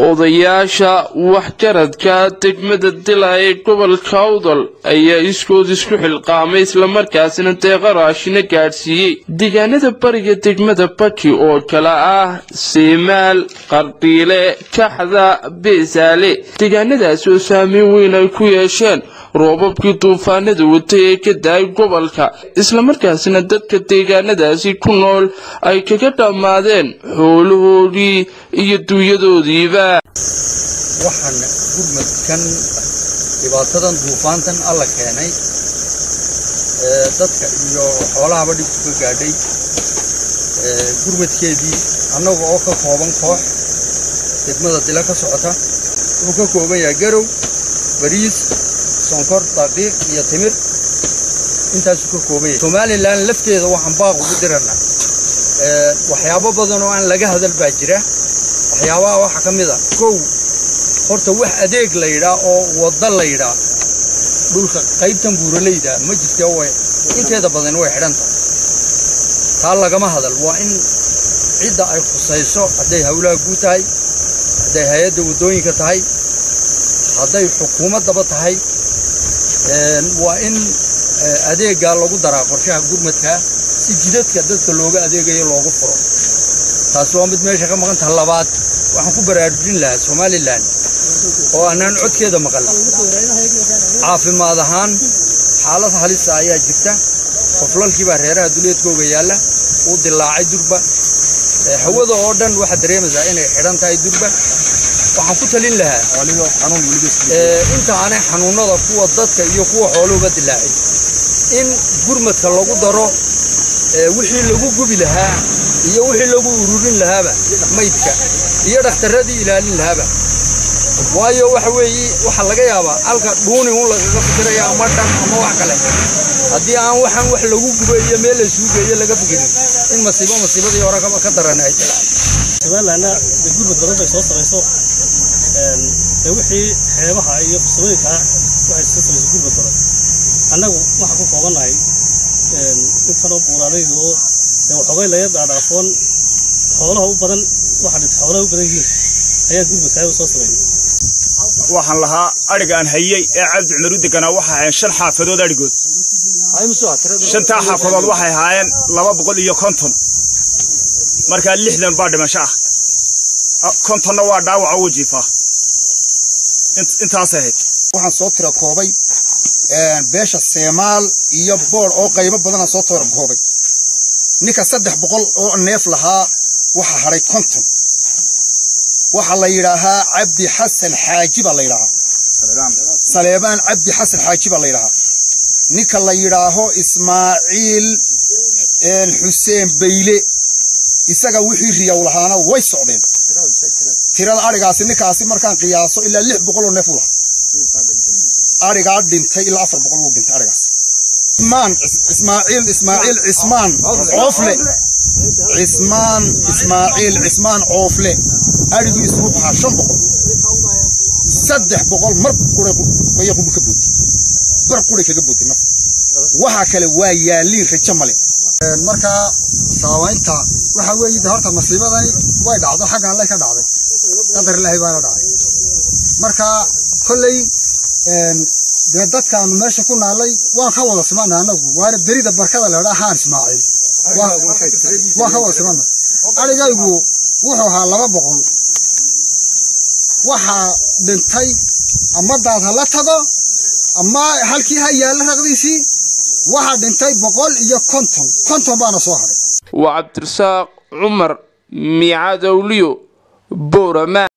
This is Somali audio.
odayaasha waxjaradka degmada dila ee gobolka awdal ayaa iskood isku xilqaamay islamarkaasina deeqa raashina gaadhsiiyey deegaanada bariga degmada baki oo kale ah siimaal qardhiile kaxda beesaale deegaanadaasi oo saameyn weyn ay ku yeesheen roobabkii duufaanada watay ee ka da-ay gobolka islamarkaasina dadka deegaanadaasi ku nool ay kaga dhammaadeen xoolahoodii iyo duunyadoodiiba waxaan gurmadkan dhibaatadan duufaantan alla keenay dadka iyo xoolahaba dhibku ka gaadhay gurmadkeedii annaga oo ka kooban koox degmada dila ka socota wuxuu ka kooban yahay garow bariis sonkor daqiiq iyo timir intaasuu ka kooban yahay somalilan lafteeda waxaan baaq ugu dirana waxyaabo badan oo aan laga hadal baa jira waxyaabaha waxaa ka mid a kow horta wax adeeg la yidhaa oo wadda la yidhaa dhulka qaybtan buuralayda ma jirte way inteeda badan way xidhan tahay taa lagama hadal waa in cidda ay khusayso hadday hawlaha guud tahay hadday hay-adda waddooyinka tahay hadday xukuumaddaba tahay waa in adeeggaa lagu daraa qorshaha gurmadkaa si jidadka dadka looga adeegayo loogu furo taasi waa mid meesha ka maqan taha labaad waxaan ku baraarujin lahaa somalilan oo annaan codkeeda maqal caafimaad ahaan xaalad halisa ayaa jirta qoflalkiibaa reeraha duleedkooga yaalla uu dilaacay durba hawada oo dhan waxaad dareemaysaa inay xidhan tahay durba waxaan ku talin lahaa inta aanay xanuunnada kuwa dadka iyo kuwa xooluhuba dilaacin in gurmadka lagu daro wixii lagu gubi lahaa iyo wixii lagu ururin lahaaba maydka iyo dhakhtarradii ilaalin lahaaba waayo waxa weeye waxaa laga yaabaa halka dhuuni un lagaga fikiraya ama dhan ama wax kale haddii aan waxaan wax lagu gubo iyo meel laysugu geeyo laga fikirin in masiibo masiibadii hore ka daran ay tahay somalilanna de gurmad badan bay soo samayso dee wixii xeebaha iyo farsamooyinka waxay soo samayso gurmad badan annagu waxaan ku koobannahay intanoo buuraalaydu oo dee waxoogay laga dhaadhaafoon xoolaha u badan waxa dhintay xoolaha u badan yihiin ayaa gurmadka u soo sameeyay waxaan lahaa adhiga aan hayey ee cabdi cumar u deganaa waxay ahaayeen shan xaafadood adhigood shantaa xaafadood waxay ahaayeen laba boqol iyo konton markaa lixdan baa dhimasho ah kontonna waa dhaawaca wajiifa intaas ahayd waxaan soo tira koobay beesha seemaal iyo boodh oo qaybo badanaa soo tira koobay ninka saddex boqol oo neef lahaa waxaa hadhay konton waxaa la yidhaahaa cabdi xasan xaaji baa la yidhaahaa saleebaan cabdi xasan xaaji baa la yidhaahaa ninka la yidhaaho ismaaciil xuseen bayle isaga wixii riyaw lahaana way socdeen tirada adhigaasi ninkaasi markaan qiyaaso ilaa lix boqol oo neef u lahaa adhigaa dhintay ilaa afar boqol uu dhintay adhigaasi ismaan ismaaciil ismaaciil cismaan coofle cismaan ismaaciil cismaan coofle adhigiisu wuxuu ahaa shan boqol saddex boqol mar quray qoyaqubu ka bootay bar quray kaga bootay nafta waxa kale waa yaaliin rajo male markaa saawaynta waxa weeye horta masiibadani way dhacdo xaggan lay ka dhacday qadar ilaahay baana dhacay marka kolley dee dadkaanu meesha ku naalay waan ka wada simana anagu waana berida barkada leedha haan ismaaciil waan ka wada simana adhigaygu wuxuu ahaa laba boqol waxaa dhintay ama daad ha la tago ama halkii ha yaalla raqdiisii waxaa dhintay boqol iyo konton konton baana soo hadhay waa cabdirasaaq cumar miicadowliyo boorama